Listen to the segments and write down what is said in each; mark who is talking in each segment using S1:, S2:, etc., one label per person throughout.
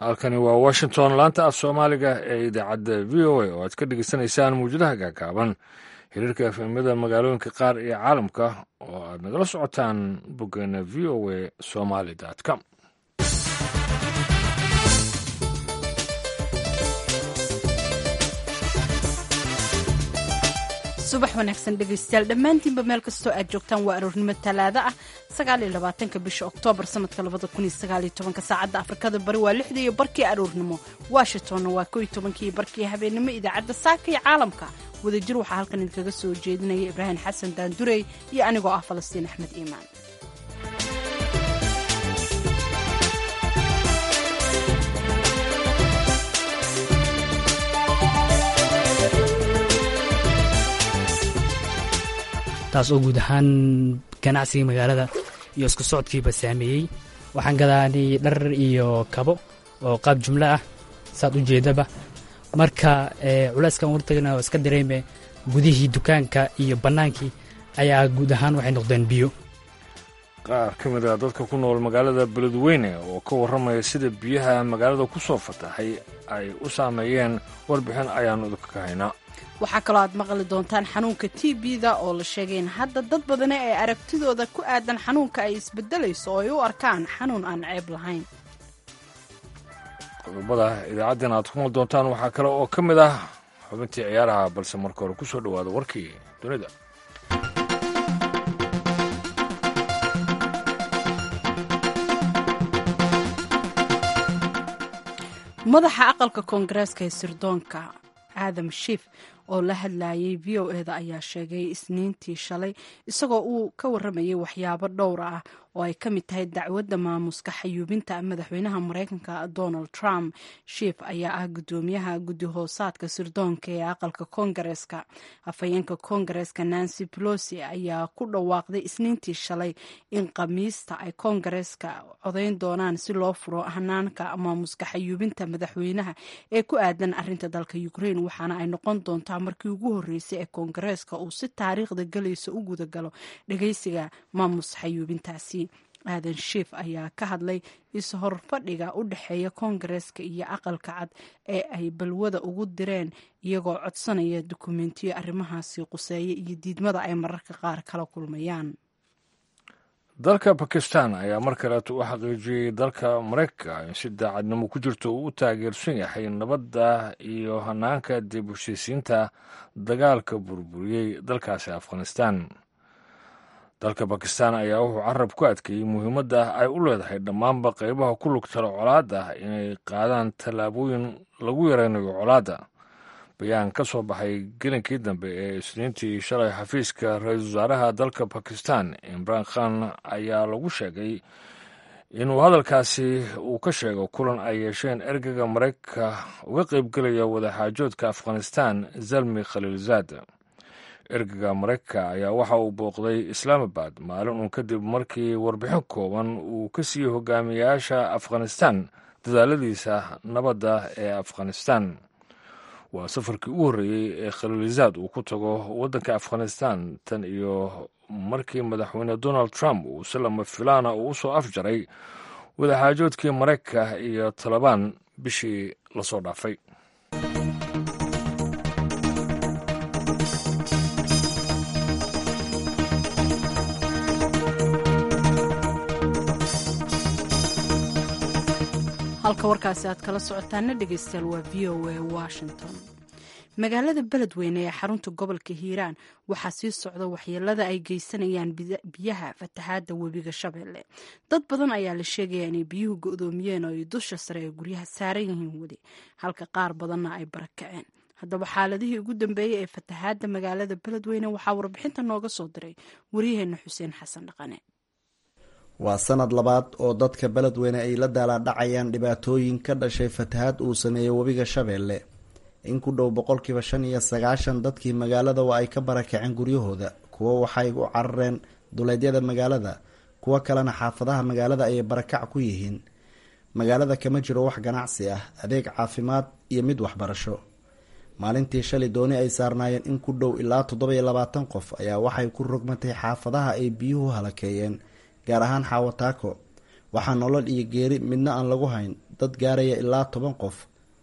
S1: halkani waa washington laanta af soomaaliga ee idaacadda v o a oo aad ka dhegeysanaysaan muwjadaha gaagaaban xiriirka efemyada magaalooyinka qaar iyo caalamka oo aad nagala socotaan boggeena v o a somaly com
S2: subax wanaagsan dhegaystayaal dhammaantiinba meel kastoo aad joogtaan waa aroornimo talaado ah sagaaliyo labaatanka bisha oktoobar sanadka labada kun iyo sagaaliyo tobanka saacadda afrikada bari waa lixda iyo barkii aroornimo washingtonna waa kow iyo tobankii iyo barkii habeennimo idaacadda saaka iyo caalamka wadajir waxaa halkan idinkaga soo jeedinaya ibraahim xasan daandurey iyo anigoo ah falastiin axmed iimaan
S3: taas oo guud ahaan ganacsiga magaalada iyo isku socodkiiba saameeyey waxaan gadaanay dhar iyo kabo oo qaab jumlo ah saad u jeedaba marka culeyskan wartagna iska dareeme gudihii dukaanka iyo bannaankii ayaa guud ahaan waxay noqdeen biyo
S1: qaar ka mid a dadka ku nool magaalada beledweyne oo ka warramaya sida biyaha magaalada ku soo fatahay ay u saameeyeen warbixin ayaannu idinka ka haynaa
S2: waxaa kaloo aad maqli doontaan xanuunka t b-da oo la sheegay in hadda dad badani ay aragtidooda ku aadan xanuunka ay isbedelayso oo ay u arkaan xanuun aan ceeb lahayn
S1: qodobada idaacaddeen aad ku mal doontaan waxaa kale oo ka mid ah xubintii ciyaaraha balse marka hore ku soo dhowaada warkii dunida
S2: madaxa aqalka koongareeska ee sirdoonka aadam shiif oo la hadlayay v o eda ayaa sheegay isniintii shalay isagoo uu ka warramayay waxyaabo dhowra ah oo ay ka mid tahay dacwadda maamuska xayuubinta madaxweynaha mareykanka donald trump shiif ayaa ah guddoomiyaha guddi hoosaadka sirdoonka ee aqalka koongareeska afhayeenka koongareeska nancy pelosi ayaa ku dhawaaqday isniintii shalay in khamiista ay koongareeska codayn doonaan si loo furo hanaanka maamuska xayuubinta madaxweynaha ee ku aadan arinta dalka ukraine waxaana ay noqon doontaa markii ugu horreysay ee koongareeska uu si taariikhda galaysa u gudagalo dhageysiga maamus xayuubintaasi aadan shiif ayaa ka hadlay is-horfadhiga u dhexeeya koongareeska iyo aqalka cad ee ay balwada ugu direen iyagoo codsanaya dukumentiyo arrimahaasi quseeya iyo diidmada ay mararka qaar kala kulmayaan
S1: dalka bakistan ayaa mar kaleeto u xaqiijiyey dalka maraykanka in si daacadnimo ku jirto uu u taageersan yahay nabadda iyo hanaanka dib u heshiisiinta dagaalka burburiyey dalkaasi afghanistan dalka bakistan ayaa wuxuu carab ku adkeeyey muhiimadda ay u leedahay dhammaanba qaybaha ku lugtala colaadda inay qaadaan tallaabooyin lagu yaraynayo colaadda bayaan ka soo baxay gelinkii dambe ee isniintii shalay xafiiska ra-iisul wasaaraha dalka bakistan imraan khan ayaa lagu sheegay inuu hadalkaasi uu ka sheego kulan ay yeesheen ergeyga maraykanka uga qaybgelaya wadaxaajoodka afghanistan zalmi khaliilzaad ergeyga maraykanka ayaa waxa uu booqday islaamabad maalin uun kadib markii warbixin kooban uu ka siiyey hogaamiyayaasha afghanistan dadaaladiisa nabadda ee afghanistan waa safarkii ugu horreeyey ee khaliilizaad uu ku tago waddanka afghanistan tan iyo markii madaxweyne donald trump uu si lama filaana uu u soo afjaray wadaxaajoodkii maraykanka iyo talabaan bishii lasoo dhaafay
S2: halka warkaasi aad kala socotaana dhegeystayaal waa v o a washington magaalada beledweyne ee xarunta gobolka hiiraan waxaa sii socda waxyeelada ay geysanayaan biyaha fatahaadda webiga shabeelle dad badan ayaa la sheegaya inay biyuhu go-doomiyeen oo ay dusha sare ee guryaha saaran yihiin weli halka qaar badanna ay barakaceen haddaba xaaladihii ugu dambeeyey ee fatahaadda magaalada beledweyne waxaa warbixinta nooga soo diray waryaheena xuseen xasan dhaqane
S4: waa sanad labaad oo dadka beledweyne ay la daalaadhacayaan dhibaatooyin ka dhashay fatahaad uu sameeyey webiga shabeelle in ku dhow boqolkiiba shan iyo sagaashan dadkii magaalada waa ay ka barakaceen guryahooda kuwo waxay u carareen duleedyada magaalada kuwo kalena xaafadaha magaalada ayay barakac ku yihiin magaalada kama jiro wax ganacsi ah adeeg caafimaad iyo mid waxbarasho maalintii shalay dooni ay saarnaayeen in ku dhow ilaa toddoba-iyo labaatan qof ayaa waxay ku rogmatay xaafadaha ay biyuhu halakeeyeen gaar ahaan xaawataako waxaa nolol iyo geeri midna aan lagu hayn dad gaaraya ilaa toban qof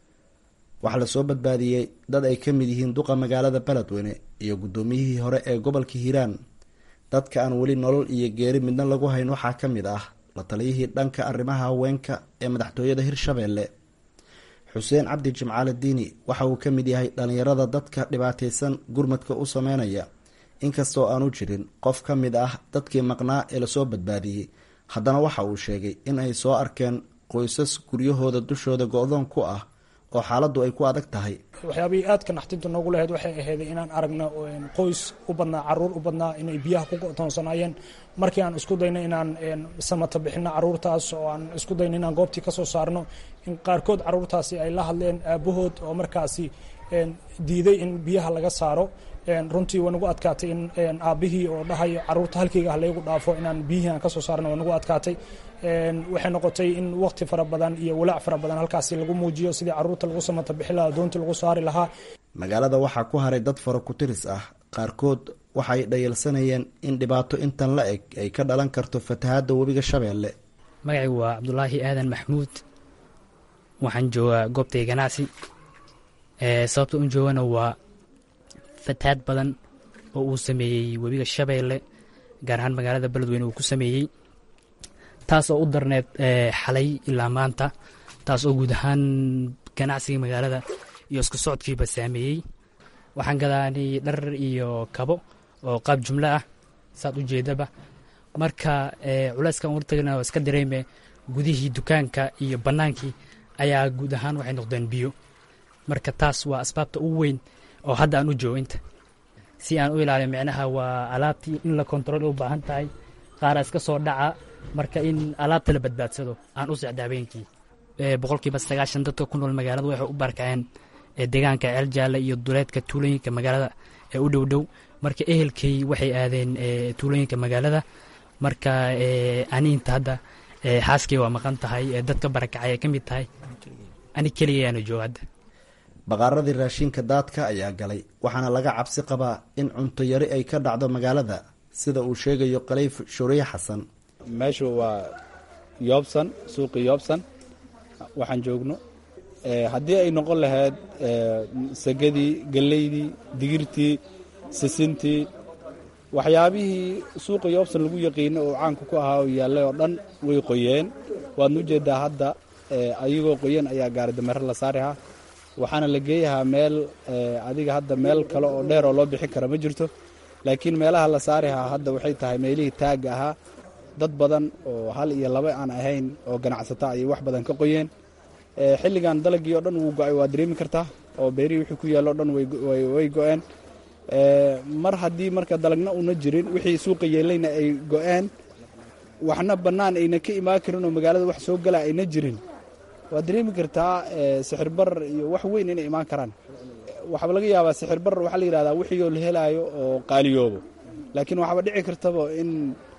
S4: waxaa lasoo badbaadiyey dad ay ka mid yihiin duqa magaalada beledweyne iyo guddoomiyihii hore ee gobolka hiiraan dadka aan weli nolol iyo geeri midna lagu hayn waxaa ka mid ah la taliyihii dhanka arrimaha haweenka ee madaxtooyada hirshabeelle xuseen cabdi jimcaale diini waxa uu ka mid yahay dhallinyarada dadka dhibaataysan gurmadka u sameynaya inkastoo aanu jirin qof ka mid ah dadkii maqnaa ee lasoo badbaadiyey haddana waxa uu sheegay in ay soo arkeen qoysas guryahooda dushooda go-doon ku ah oo xaaladdu ay ku adag tahay
S5: waxyaabihii aadka naxtinta noogu lahayd waxay ahayd inaan aragno qoys u badnaa caruur u badnaa inay biyaha ku go'toonsanaayeen markii aan isku dayno inaan samata bixino caruurtaas oo aan isku dayno inaan goobtii ka soo saarno in qaarkood caruurtaasi ay la hadleen aabahood oo markaasi diiday in biyaha laga saaro runtii waa nagu adkaatay in aabbihii oo dhahayo caruurta halkeyga ah laygu dhaafo inaan biyihii aan ka soo saarno waa nagu adkaatay waxay noqotay in waqti fara badan iyo walaac fara badan halkaasi lagu muujiyo sidii caruurta lagu samata bixi lahaa doontii lagu saari lahaa
S4: magaalada waxaa ku haray dad fara ku-tiris ah qaarkood waxay dhayalsanayeen in dhibaato intan la eg ay ka dhalan karto fatahaadda webiga shabeelle
S3: magacaygu waa cabdulaahi aadan maxmuud waxaan joogaa goobtay ganacsi sababta un joogana waa fatahaad badan oo uu sameeyey webiga shabeelle gaar ahaan magaalada beledweyne uu ku sameeyey taas oo u darneed xalay ilaa maanta taas oo guud ahaan ganacsiga magaalada iyo isku socodkiiba saameeyey waxaan gadaanay dhar iyo kabo oo qaab jumlo ah saad u jeedaba marka culeyskan wartagna waa iska dareeme gudihii dukaanka iyo bannaankii ayaa guud ahaan waxay noqdeen biyo marka taas waa asbaabta ugu weyn oo hadda aan u joogo inta si aan u ilaaliyo micnaha waa alaabtii in la kontarool u baahan tahay qaara iska soo dhaca marka in alaabta la badbaadsado aan u socda habeenkii boqolkiiba sagaashan dadka ku nool magaalada waxay u barkaceen deegaanka ceeljaale iyo duleedka tuulooyinka magaalada ee u dhow dhow marka ehelkay waxay aadeen tuulooyinka magaalada marka ani inta hadda xaaskay waa maqan tahay dadka barakacay ay ka mid tahay ani keligayaana jooga hadda
S4: baqaaradii raashinka daadka ayaa galay waxaana laga cabsi qabaa in cunto yari ay ka dhacdo magaalada sida uu sheegayo kaleyf shuriye xasan
S6: meeshu waa yoobsan suuqii yoobsan waxaan joogno haddii ay noqon lahayd sagadii galleydii digirtii sisintii waxyaabihii suuqa yoobsan lagu yaqiino oo caanka ku ahaa oo yaallay oo dhan way qoyeen waadna ujeeddaa hadda ayagoo qoyan ayaa gaari dameero la saarihaa waxaana la geeyahaa meel adiga hadda meel kale oo dheer oo loo bixin kara ma jirto laakiin meelaha la saarihaa hadda waxay tahay meelihii taagga ahaa dad badan oo hal iyo laba aan ahayn oo ganacsata ayay wax badan ka qoyeen xilligan dalagii oo dhan wuu go-ay waa dareemi kartaa oo beerihii wixii ku yaalla o dhan way go-een mar haddii marka dalagna una jirin wixii suuqa yeelayna ay go-een waxna bannaan ayna ka imaan karin oo magaalada wax soo gala ayna jirin waad dareemi kartaa sixir barar iyo wax weyn inay imaan karaan waxaaba laga yaabaa sixir barar waxaa la yidhahdaa wixiioo la helaayo oo qaaliyoobo laakiin waxaaba dhici kartaba in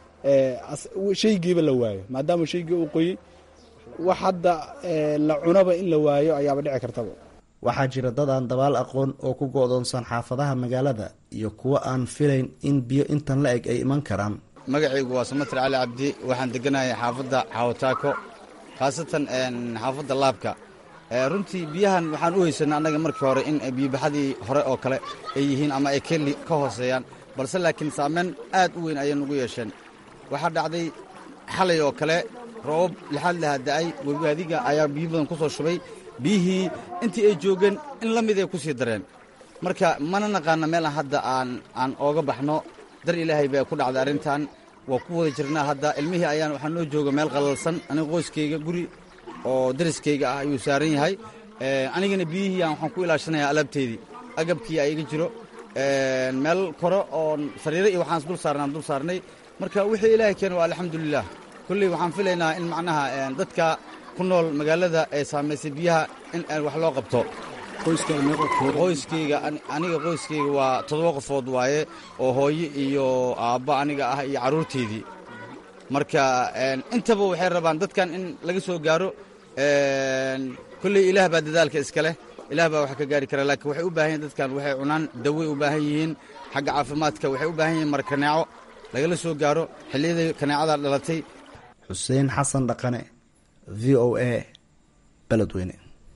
S6: shaygiiba la waayo maadaama shaygii uu qoyey wax hadda la cunaba in la waayo ayaaba dhici kartaba
S4: waxaa jira dad aan dabaal aqoon oo ku go-doonsan xaafadaha magaalada iyo kuwo aan filayn in biyo intan la eg ay iman karaan
S7: magacaygu waa samatir cali cabdi waxaan deganahay xaafadda xawataako khaasatan xaafadda laabka runtii biyahan waxaan u haysanay annaga markii hore in biyobaxadii hore oo kale ay yihiin ama ay keli ka hooseeyaan balse laakiin saameyn aad u weyn ayay nugu yeesheen waxaa dhacday xalay oo kale roobab lixaad lahaa da'ay webigaadiga ayaa biyo badan ku soo shubay biyihii intii ay joogeen in la mid ay ku sii dareen marka mana naqaana meelaan hadda aan aan ooga baxno dar ilaahay baa ku dhacday arrintan waa ku wada jirnaa hadda ilmihii ayaan waxaa noo jooga meel qalalsan aniga qoyskayga guri oo dariskayga ah ayuu saaran yahay anigana biyihii aan waxaan ku ilaashanayaa alaabteedii agabkii aiga jiro meel kore oo sariiro iyo waxaan dul saarnaan dul saarnay marka wixii ilaahay keena waa alxamdulilah kolley waxaan filaynaa in macnaha dadka ku nool magaalada ee saamaysay biyaha in wax loo qabto qoyskayga aniga qoyskayga waa toddoba qofood waaye oo hooyo iyo aabba aniga ah iyo carruurteydii marka intaba waxay rabaan dadkan in laga soo gaaro kolley ilaah baa dadaalka iska leh ilaah baa wax ka gaari kara laakiin waxay u baahan yihin dadkan waxay cunaan daway u baahan yihiin xagga caafimaadka waxay u baahan yihiin markaneeco lagala soo gaaro xilliyada kaneecada dhalatay
S4: xuseen xasan dhaqane v o a beledweyne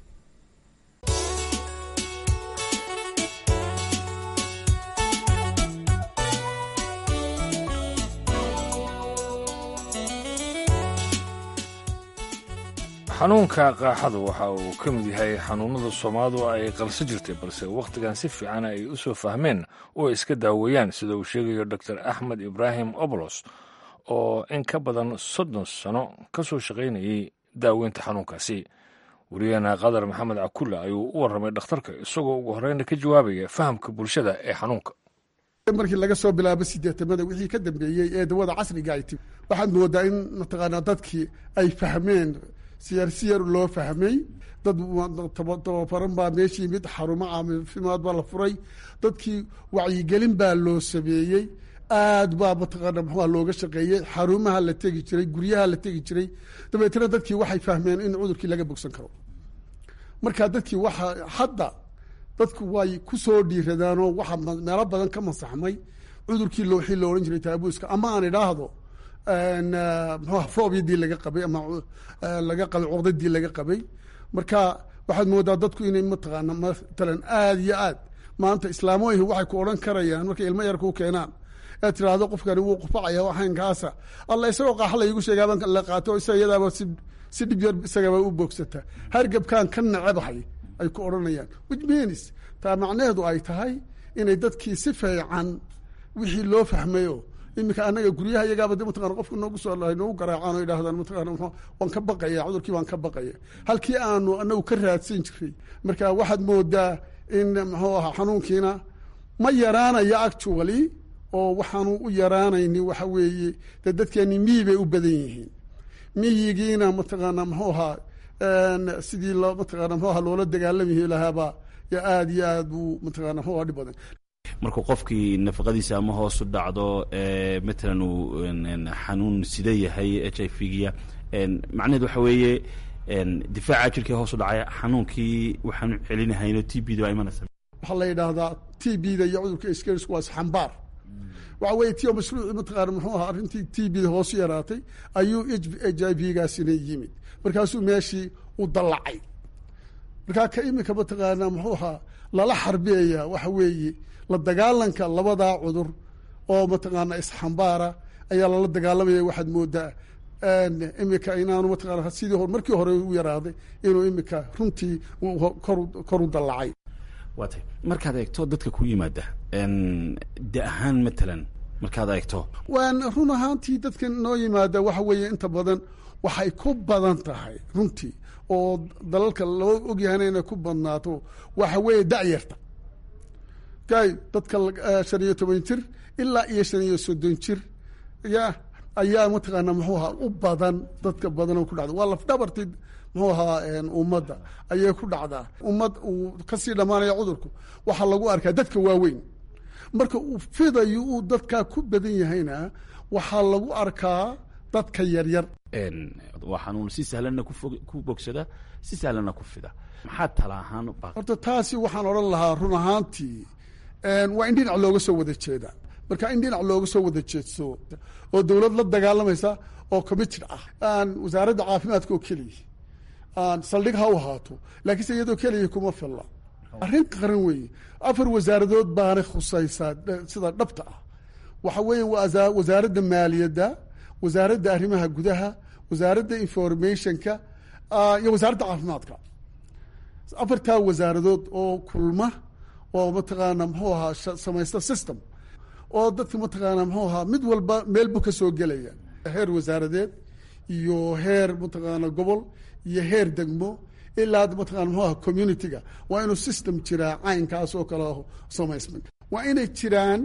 S1: xanuunka qaaxadu waxa uu ka mid yahay xanuunnada soomaalidu ay qalso jirtay balse wakhtigan si fiican ay u soo fahmeen oo iska daaweeyaan sida uu sheegayo dor axmed ibraahim obolos oo in ka badan soddon sano ka soo shaqaynayay daaweynta xanuunkaasi wariyaheena qadar maxamed cakulla ayuu u warramay dhakhtarka isagoo ugu horreyna ka jawaabaya fahamka bulshada ee xanuunka
S8: markii laga soo bilaabo sideetamada wixii ka dambeeyey ee dawada casriga ay timi waxaad moodaa in mataqaanaa dadkii ay fahmeen siyar siyar loo fahmay dad tababaran baa meesha yimid xarumo caafimaad baa la furay dadkii wacyigelin baa loo sameeyey aad baa mataqaana muxuuha looga shaqeeyey xarumaha la tegi jiray guryaha la tegi jiray dabeetna dadkii waxay fahmeen in cudurkii laga bogsan karo marka dadkii waxa hadda dadku way ku soo dhiiradaanoo waxa meelo badan ka masaxmay cudurkii wixii la odhan jiray taabuuska ama aan idhaahdo mxuha fobyadii laga qabay ama laga qabay cuqdadii laga qabay marka waxaad moodaa dadku inay mataqaana matalan aad iyo aad maanta islaamoyihi waxay ku odhan karayaan markay ilmo yar kuu keenaan ee tiraahdo qofkani wuu qufacaya waxaynkaasa alla isagoo qaaxa laygu sheegaabaan la qaato isaga iyadaaba si si dhib yar isagaba u boogsata hargabkan ka nacebahay ay ku odhanayaan which means taa macnaheedu ay tahay inay dadkii si fiican wixii loo fahmayo iminka anaga guryaha iyagaaba de mataqana qofka noogu soo noogu garaacaan oo yidhahdaan mataqana mxu waan ka baqaya cudurkii waan ka baqaya halkii aanu anagu ka raadsan jiray marka waxaad moodaa in muxuu ahaa xanuunkiina ma yaraanaya actually oo waxaanu u yaraanayni waxa weeye dee dadkeeni miyi bay u badan yihiin miyigiina mataqaana muxuu ahaa sidii loo mataqana mxuu aha loola dagaalami lahaaba yo aad iyo aad buu mataqana mxuu aha dhib badan
S9: markuu qofkii nafaqadiisa ama hoosu dhacdo matalan uu xanuun sida yahay h i v giya macnaheed waxa weeye difaaca jirkii hoosu dhacaya xanuunkii waxaanu celinahayno t b da waa imanaysa
S8: waxaa la yidhaahdaa t b da iyo cudurka skers waa isxambaar waxa weye tio mashruuci mataqaana muxuu ahaa arrintii t b da hoosu yaraatay ayuu h i v gaasina yimid markaasuu meeshii u dallacay markaa ka imika mataqaana muxuu ahaa lala xarbiyaya waxa weeye la dagaalanka labadaa cudur oo mataqaana isxambaara ayaa lala dagaalamaya waxaad moodaa imika inaanu mataqaana sidii hor markii hore u yaraaday inuu imika runtii kor kor u dallacay
S9: waa tay markaad eegto dadka ku yimaada de ahaan matalan markaad eegto
S8: waan run ahaantii dadka noo yimaada waxa weeye inta badan waxay ku badan tahay runtii oo dalalka loo ogyahayna inay ku badnaato waxa weeye dacyarta kay dadka shan iyo toban jir ilaa iyo shan iyo soddon jir ya ayaa mataqaana muxuu ahaa u badan dadka badan oo ku dhacda waa lafdhabartii muxuu ahaa ummadda ayay ku dhacdaa ummad uu kasii dhammaanaya cudurku waxaa lagu arkaa dadka waaweyn marka uu fidayo uu dadkaa ku badan yahayna waxaa lagu arkaa dadka yaryar
S9: waa xanuun si sahlanna ku bogsada si sahlanna ku fida maxaa tala ahaan
S8: horta taasi waxaan odhan lahaa run ahaantii waa in dhinac looga soo wada jeeda marka in dhinac looga soo wada jeedso oo dowlad la dagaalamaysa oo committed ah aan wasaaradda caafimaadka oo keliya aan saldhig ha u ahaato laakiinse iyadoo keliya kuma filla arrin qaran weeye afar wasaaradood baanay khusaysaa sida dhabta ah waxa weeye waa wasaaradda maaliyadda wasaaradda arrimaha gudaha wasaaradda informationka iyo wasaaradda caafimaadka afartaa wasaaradood oo kulma oo mataqaana muxuu ahaa samaysta system oo dadka mataqaana muxuu ahaa mid walba meel buu ka soo gelaya heer wasaaradeed iyo heer mataqaana gobol iyo heer degmo ilaa mataqana muxuu aha community-ga waa inuu system jiraa caynkaas oo kale samaysmay waa inay jiraan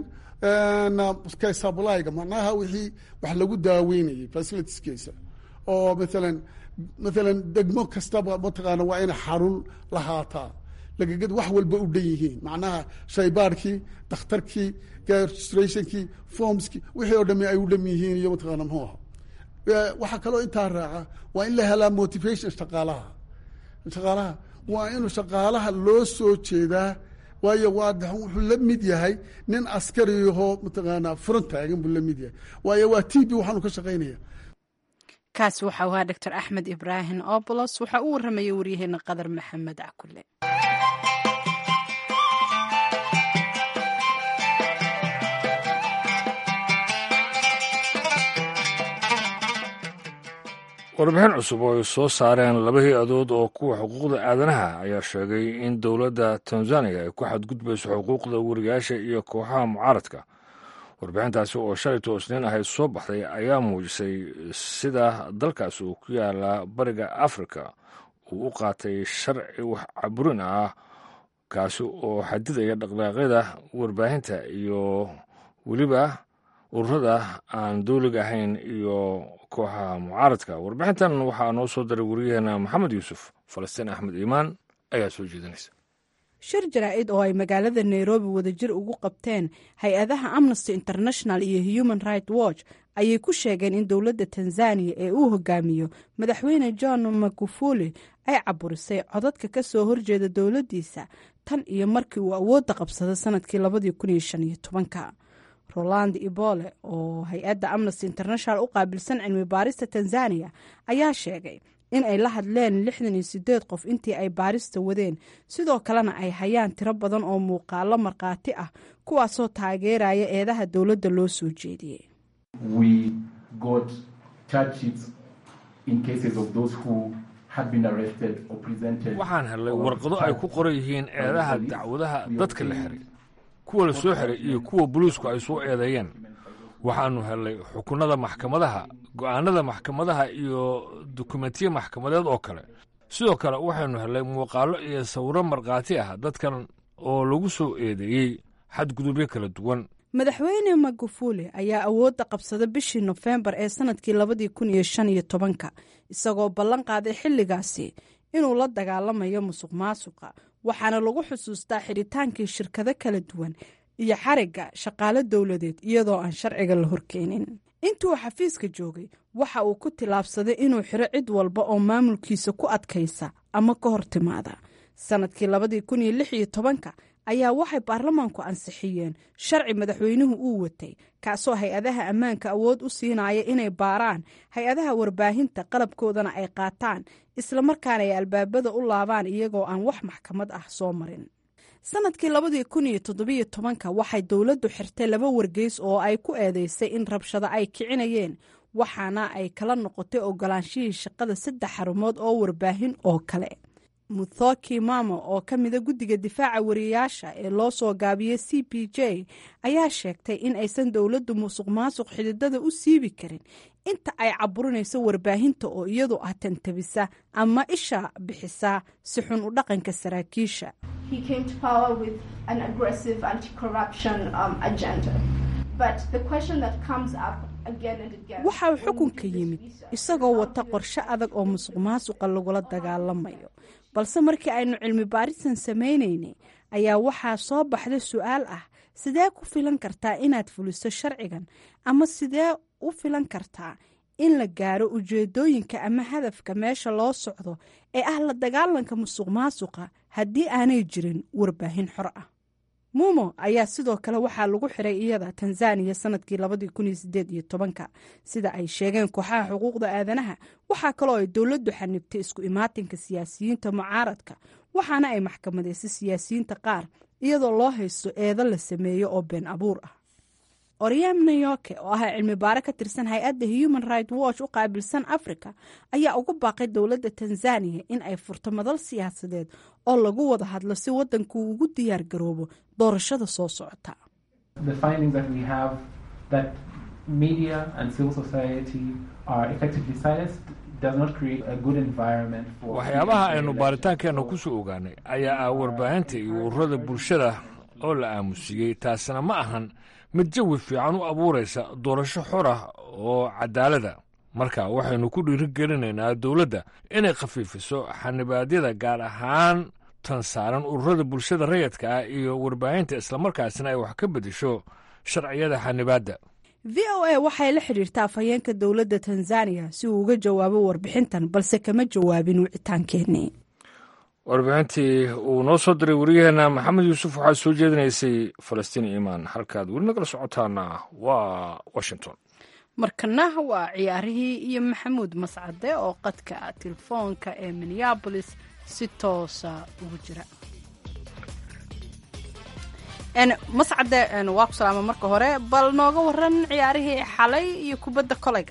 S8: sablyga macnaha wixii wax lagu daaweynayay facilitieskeisa oo maalan maalan degmo kastaba mataqaana waa inay xarun lahaataa lagagad wax walba u dhan yihiin macnaha shaybaarkii dakhtarkii registrationkii formskii wixii oo dhami ay u dham yihiin iyo mataqaana muxuu aha waxaa kaloo intaa raaca waa in la helaa motivation shaqaalaha shaqaalaha waa inuu shaqaalaha loo soo jeedaa waayo waa wuxuu la mid yahay nin askariyaho mataqaanaa furan taagan buu la mid yahay waayo waa t b waxaanu ka shaqaynaya
S2: kaasi waxau ahaa doctor axmed ibraahim obolos waxaa u warramayay waryaheena qadar maxamed cakule
S1: warbixin cusub oo ay soo saareen laba hay-adood oo kuwa xuquuqda aadanaha ayaa sheegay in dowladda tanzaniya ay ku xadgudbayso xuquuqda wariyaasha iyo kooxaha mucaaradka warbixintaasi oo shalayto isniin ahayd soo baxday ayaa muujisay sida dalkaas uu ku yaala bariga afrika uu u qaatay sharci wax caburin ah kaasi oo xadidaya dhaqdhaaqyada warbaahinta iyo weliba ururada aan dowliga ahayn iyo kooxaha mucaaradka warbixintan waxaa noo soo diray wariyaheena maxamed yuusuf falastiin axmed iimaan ayaa soo jeedinaysa
S2: shir jaraa-id oo ay magaalada nairobi wadajir ugu qabteen hay-adaha amnesty international iyo human right watch ayay ku sheegeen in dowladda tanzaniya ee uu hogaamiyo madaxweyne john magufuli ay caburisay codadka ka soo horjeeda dowladdiisa tan iyo markii uu awoodda qabsaday sanadkii labadii kun iyo shan iyo tobanka roland ibole oo hay-adda amnesty international u qaabilsan cilmi baarista tanzaniya ayaa sheegay in ay la hadleen lixdan iyo sideed qof intii ay baarista wadeen sidoo kalena ay hayaan tiro badan oo muuqaalo markhaati ah kuwaasoo taageeraya eedaha dowladda loo soo jeediyey
S1: waxaan helay warqado ay ku qoran yihiin eedaha dacwadaha dadka la xiray kuwa la soo xiray iyo kuwa boliisku ay soo eedeeyeen waxaanu helnay xukunada maxkamadaha go-aanada maxkamadaha iyo dukumentiya maxkamadeed oo kale sidoo kale waxaynu helnay muuqaalo iyo sawiro markhaati ah dadkan oo lagu soo eedeeyey xadgudubyo kala duwan
S2: madaxweyne magufuli ayaa awoodda qabsada bishii nofembar ee sanadkii labadii kun iyo shan iyo tobanka isagoo ballan qaaday xilligaasi inuu la dagaalamayo musuq maasuqa waxaana lagu xusuustaa xidhitaankii shirkado kala duwan iyo xarigga shaqaalo dowladeed iyadoo aan sharciga la horkeenin intuu xafiiska joogay waxa uu ku tillaabsaday inuu xiro cid walba oo maamulkiisa ku adkaysa ama ka hor timaada sanadkii labadii kun iyo lix iyo tobanka ayaa waxay baarlamaanku ansixiyeen sharci madaxweynuhu uu watay kaasoo hay-adaha ammaanka awood u siinaya inay baaraan hay-adaha warbaahinta qalabkoodana ay qaataan islamarkaana ay albaabada u laabaan iyagoo aan wax maxkamad ah soo marin sanadkii labadii kun iyo toddobiyo tobanka waxay dowladdu xirtay laba wargeys oo ay ku eedeysay in rabshado ay kicinayeen waxaana ay kala noqotay ogolaanshihii shaqada saddex xarumood oo warbaahin oo kale muthoki mamo oo ka mida guddiga difaaca wariyayaasha ee loo soo gaabiyey c p j ayaa sheegtay in aysan dowladdu musuq maasuq xididada u siibi karin inta ay caburinayso warbaahinta oo iyadu ah tantabisa ama isha bixisa si xun u dhaqanka saraakiisha waxa uu xukunka yimid isagoo wata qorshe adag oo musuq maasuqa lagula dagaalamayo balse markii aynu cilmi baarisan samaynaynay ayaa waxaa soo baxda su-aal ah sidee ku filan kartaa inaad fuliso sharcigan ama sidee u filan kartaa in la gaaro ujeedooyinka ama hadafka meesha loo socdo ee ah la dagaalanka musuq maasuqa haddii aanay jirin warbaahin xor ah muumo ayaa sidoo kale waxaa lagu xiray iyada tanzaniya sanadkii labadii kun iyo sideed iyo tobanka sida ay sheegeen kooxaha xuquuqda aadanaha waxaa kaloo ay dowladdu xanibtay isku imaatinka siyaasiyiinta mucaaradka waxaana ay maxkamadeysay siyaasiyiinta qaar iyadoo loo haysto eedo la sameeyo oo been abuur ah oryam nayoke oo ah cilmi baare ka tirsan hay-adda human right watch u qaabilsan africa ayaa ugu baaqay dowladda tanzaniya in ay furto madal siyaasadeed oo lagu wada hadlo si wadanku ugu diyaar garoobo doorashada soo socota
S1: waxyaabaha aynu baaritaankeenna ku soo ogaanay ayaa ah warbaahinta iyo ururada bulshada oo la aamusiiyey taasina ma ahan mid jawi fiican u abuuraysa doorasho xor ah oo cadaalada marka waxaynu ku dhiirigelinaynaa dowladda inay khafiifiso xanibaadyada gaar ahaan tan saaran ururada bulshada rayadka ah iyo warbaahinta islamarkaasina ay wax ka beddesho sharciyada xanibaadda
S2: v o a waxay la xidhiirtaa afhayeenka dowladda tanzaniya si uu uga jawaabo warbixintan balse kama jawaabin wicitaankeenii
S1: warbixintii uu noo soo diray wariyaheenna maxamed yuusuf waxaa soo jeedinaysay falastiin iimaan halkaad weli nagala socotaana waa washington
S2: markana waa ciyaarihii iyo maxamuud mascade oo qadka telefoonka ee minneabolis si toosa ugu jira mascade waa ku salaama marka hore bal nooga waran ciyaarihii xalay iyo kubadda kolayga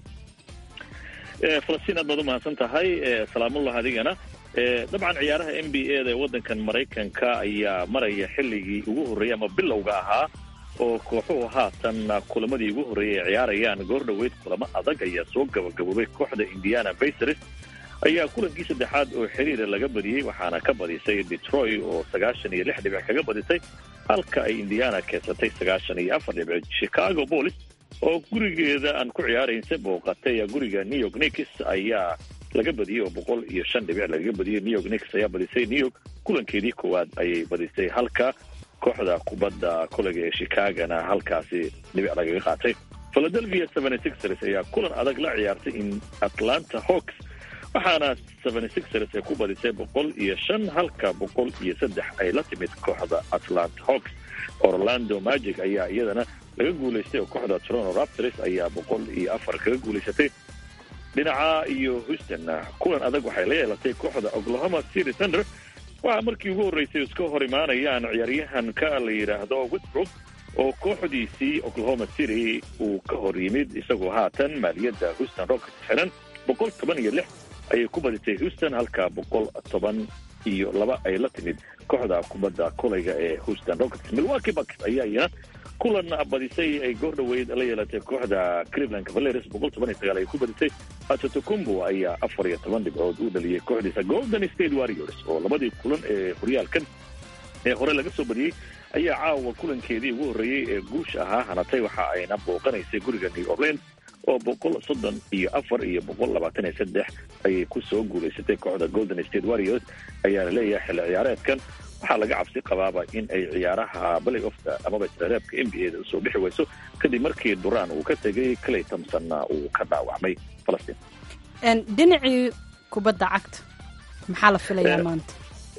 S10: falastiin aad baad umahadsan tahay salaamullah adigana dabcan ciyaaraha n b a da ee waddankan maraykanka ayaa maraya xilligii ugu horreeyey ama bilowga ahaa oo kooxuhu haatan kulamadii ugu horreeyay ay ciyaarayaan goor dhoweyd kulamo adag ayaa soo gabagaboobay kooxda indiana baysers ayaa kulankii saddexaad oo xiriira laga badiyey waxaana ka badisay detroit oo sagaashan iyo lix dhibic kaga badisay halka ay indiana keensatay sagaashan iyo afar dhibic chicago bolis oo gurigeeda aan ku ciyaaraynse booqatay guriga new york nix ayaa laga badiyey oo boqol iyo shan dhibic lagaga badiyey new york nix ayaa badisay new york kulankeedii koowaad ayay badisay halka kooxda kubadda kolega ee chicagona halkaasi dhibic lagaga qaatay philadelphia seventy sixers ayaa kulan adag la ciyaartay in atlanta hawks waxaana seventy sixers ay ku badisay boqol iyo shan halka boqol iyo saddex ay la timid kooxda atlanta hawks orlando magic ayaa iyadana laga guulaystay oo kooxda toronto raptors ayaa boqol iyo afar kaga guulaysatay dhinaca iyo houston kulan adag waxay la yeelatay kooxda oklahoma city thunder waxaa markii ugu horreysay iska hor imaanayaan ciyaaryahanka la yidhaahdo westbrook oo kooxdiisii oklahoma city uu ka hor yimid isagoo haatan maaliyadda houston rockets xiran boqol toban iyo lix ayay ku badisay houston halka boqol toban iyo laba ay la timid kooxda kubadda kolayga ee houston rockets milwaukee bucks ayaa iyana kulan badisay ay goor dhoweyd la yeelatay kooxda cleveland cavaliers boqol toban iyo sagaal ay ku badisay atotocumbo ayaa afar iyo toban dhibcood u dhaliyey kooxdiisa golden state warriors oo labadii kulan ee horyaalkan ee hore laga soo badiyey ayaa caawa kulankeedii ugu horreeyey ee guusha ahaa hanatay waxa ayna booqanaysay guriga new orleans oo boqol soddon iyo afar iyo boqol labaatan iyo saddex ayay ku soo guulaysatay kooxda golden state warriors ayaana leeyahay xilli ciyaareedkan waxaa laga cabsi qabaaba in ay ciyaaraha balay ofta amaba isreereebka n b a da usoo bixi weyso kadib markii duraan uu ka tegay clay thompsonna uu ka dhaawacmay falastiin
S2: dhinacii kubadda cagta maxaa la filayaa maanta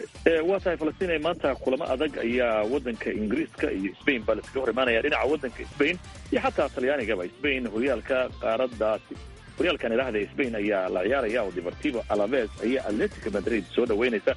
S10: waa tahay falastiin ee maanta kulamo adag ayaa waddanka ingiriiska iyo spain baa laskaga hor imaanaya dhinaca waddanka spain iyo xataa talyaanigaba spain horyaalka qaaradaasi horyaalkan idhaahda spain ayaa la ciyaaraya oo deportivo alaves ayaa atletica madrid soo dhaweynaysa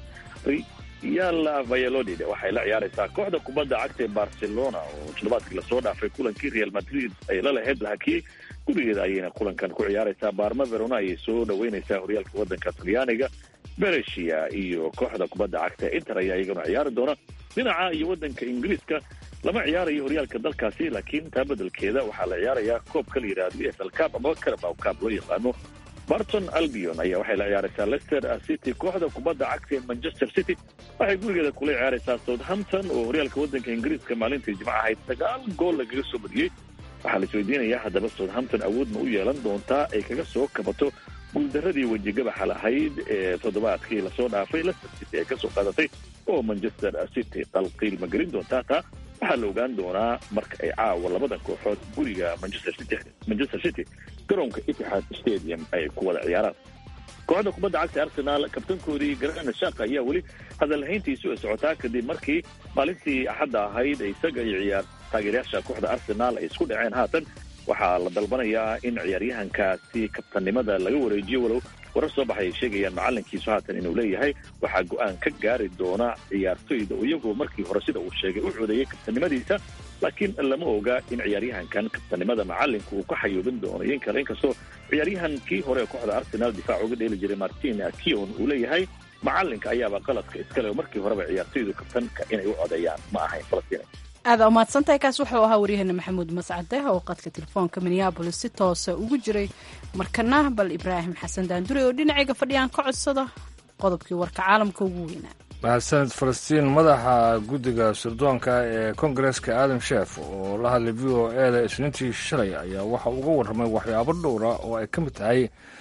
S10: yala valladolid waxay la ciyaaraysaa kooxda kubadda cagta ee barcelona oo toddobaadkii lasoo dhaafay kulankii real madrid ay la lahayd la hakiyey gurigeeda ayayna kulankan ku ciyaaraysaa barma verona ayay soo dhaweynaysaa horyaalka waddanka talyaaniga beresia iyo kooxda kubadda cagta inter ayaa iyagana ciyaari doona dhinaca iyo waddanka ingiriiska lama ciyaarayo horyaalka dalkaasi laakiin taa bedelkeeda waxaa la ciyaarayaa koobka la yidhahdo e f l cab ama carabow cab loo yaqaano barton albion ayaa waxay la ciyaaraysaa leicester city kooxda kubadda cagta ee manchester city waxay gurigeeda kula ciyaaraysaa southampton oo horyaalka waddanka ingiriiska maalintii jimco ahayd sagaal gool lagaga soo badiyey waxaa la isweydiinayaa haddaba southampton awood ma u yeelan doontaa ay kaga soo kabato guuldaradii wejigabaxa lahayd ee toddobaadkii lasoo dhaafay leicester city ay kasoo qaadatay oo manchester city qalqiil ma gelin doontaa taa waxaa la ogaan doonaa marka ay caawa labadan kooxood guriga manchester city manchester city garoonka itixaad stadium ay ku wada ciyaaraan kooxda kubadda cagta arsenal kabtankoodii garana shaaka ayaa weli hadalhayntiisu ay socotaa kadib markii maalintii axadda ahayd isaga iyo ciyaar taageerayaasha kooxda arsenal ay isku dhaceen haatan waxaa la dalbanayaa in ciyaaryahankaasi kabtannimada laga wareejiyo walow warar soo baxay ay sheegayaan macalinkiisu haatan inuu leeyahay waxaa go-aan ka gaari doona ciyaartoyda iyagoo markii hore sida uu sheegay u codeeyey kabtannimadiisa laakiin lama oga in ciyaaryahankan kabtannimada macalinku uu ka xayuubin doono iyo in kale inkastoo ciyaaryahankii hore ee kooxda arsenal difaac uga dheeli jiray martin kion uu leeyahay macalinka ayaaba qaladka iskale oo markii horeba ciyaartoydu kabtanka inay u codeeyaan ma ahayn falastiin
S2: aada umahadsantahay kaas wuxuu ahaa waryaheena maxamuud mascade oo qadka telefoonka minneabolis si toosa ugu jiray markana bal ibraahim xasan daandure oo dhinacayga fadhiyaan ka codsada qodobkii warka caalamka ugu weynaa
S1: mahadsaned falastiin madaxa guddiga sirdoonka ee kongareska adam sheef oo la hadlay v o e da isniintii shalay ayaa waxa uga warramay waxyaabo dhowra oo ay ka mid tahay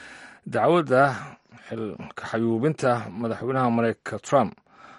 S1: dacwadda xilka xayuubinta madaxweynaha mareykanka trump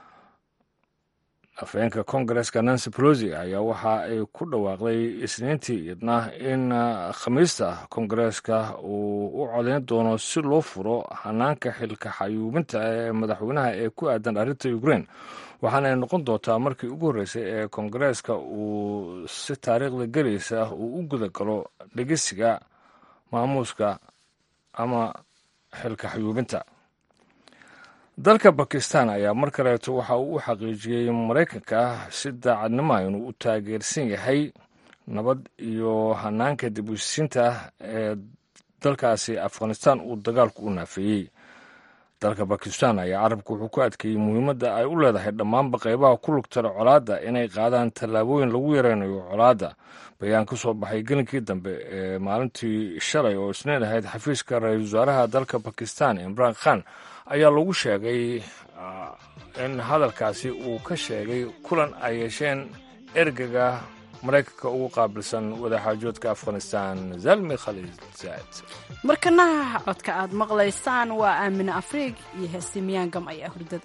S1: afhayeenka kongareska nancy pelosi ayaa waxa ay ku dhawaaqday isniintii idna in khamiista kongareska uu u codayn doono si loo furo hanaanka xilka xayuubinta ee madaxweynaha ee ku aadan arrinta ukraine waxaana ay noqon doontaa markii ugu horreysay ee kongareska uu si taariikhda gelaysa uu u guda galo dhegeysiga maamuuska ama xilka xayuubinta dalka bakistan ayaa mar kaleeto waxa uu u xaqiijiyey maraykanka si daacadnimoa inuu u taageersan yahay nabad iyo hanaanka dib usisinta ee dalkaasi afghanistan uu dagaalku u naafeeyey dalka bakistan ayaa carabka wuxuu ku adkeeyey muhiimadda ay u leedahay dhammaanba qaybaha ku lugtara colaadda inay qaadaan tallaabooyin lagu yareynayo colaadda bayaan ka soo baxay gelinkii dambe ee maalintii shalay oo isniin ahayd xafiiska ra-iisul wasaaraha dalka bakistan imraan khan ayaa lagu sheegay in hadalkaasi uu ka sheegay kulan ay yeesheen ergega maraykanka ugu qaabilsan wadaxaajoodka afghanistan zalmi khaliil zaad
S2: markanaha codka aad maqlaysaan waa aamine afriig iyo heesi miyaangam ayaa hurdada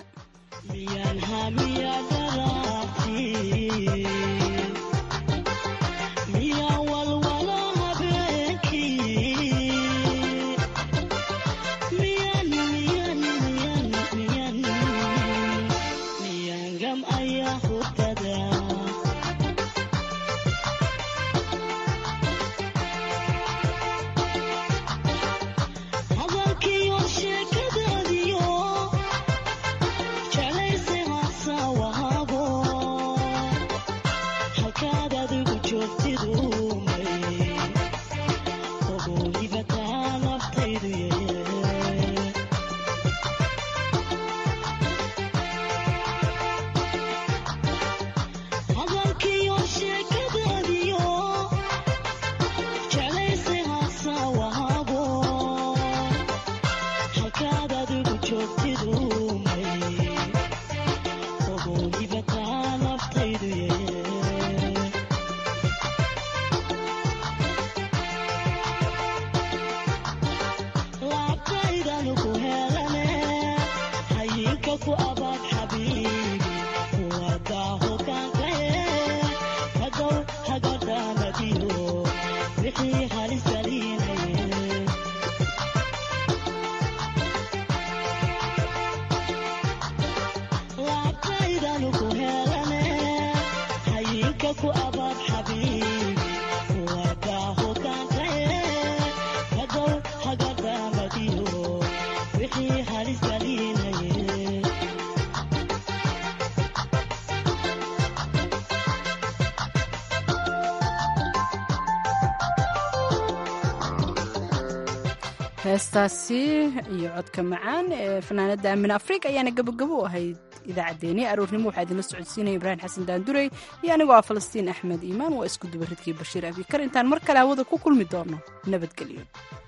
S2: heestaasi iyo codka macaan ee fanaanada aamin afrika ayaana gabogabo u ahayd idaacaddeenii aroornimo waxaa idinla socodsiinaya ibraahim xasan daandurey iyo anigoo ah falastiin axmed iimaan waa isku dubaridkii bashiir abikar intaan mar kale hawada ku kulmi doono nabadgelyo